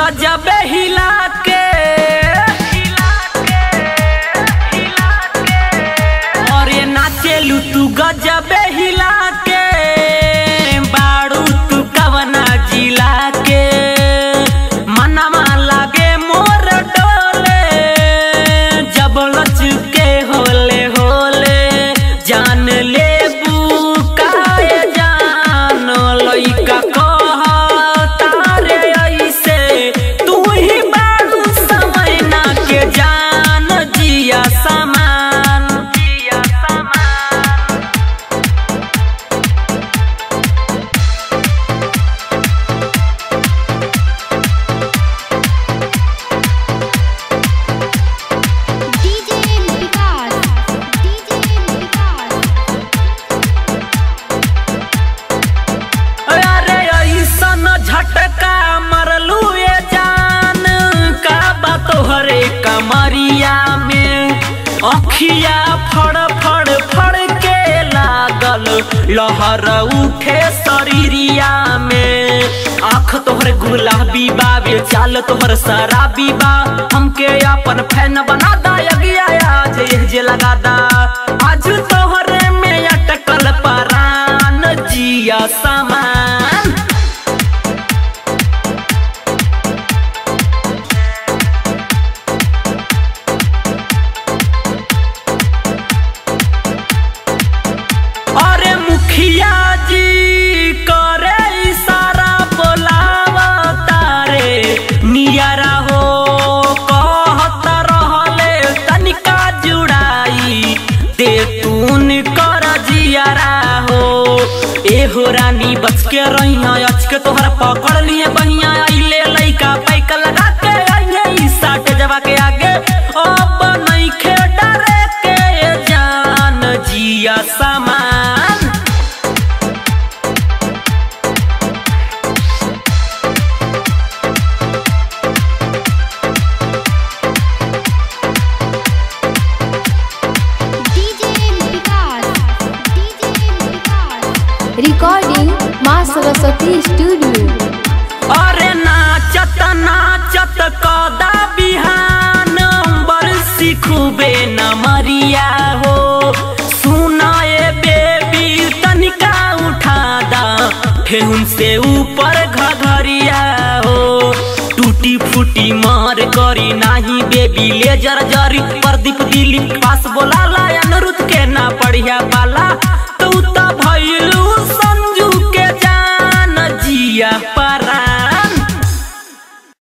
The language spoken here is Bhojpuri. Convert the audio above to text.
गजबे हिला के और ये नाचेलू तू गजबे हिला के बाड़ू तू कवना जिला के मनवा लागे मोर डोले जब लचके होले होले जान ले बुकाए जान लइका कहता रे ऐसे तू ही बाड़ू समय ना के जान जिया समान जिया समान DJ विकास DJ विकास अरे ऐसन झटका मरलू ये जान का बात तोहरे कमरिया में अखिया फड़ फड़ फड़ के लागल लहर उठे शरीरिया में आँख तोहर गुलाबी बा वे चाल तोहर शराबी बा हमके अपन फैन बना दा यगिया आज ये जे लगा दा आज तोहरे में अटकल परान जिया समान अरे मुखिया जी करे इशारा बोलावा तारे नियरा हो कहत रहले तनिका जुड़ाई दे तून कर जियारा हो ए हो रानी बच के रही अच के तोहरा पकड़ लिए बहिया आइले लइका पैक लगा के आइले ई साट जवा के आगे अब नइखे डरे के जान जिया समान DJ Vikas DJ Vikas recording माँ सरस्वती स्टूडियो अरे नाचत नाचत कदा बिहान बरसी खूबे नमरिया हो सुनाए बेबी तनिका उठा दा ठेहुन से ऊपर घघरिया हो टूटी फूटी मार करी नाही बेबी ले जर जरी प्रदीप दिली पास बोला ला अनुरुद्ध के ना पढ़िया पाला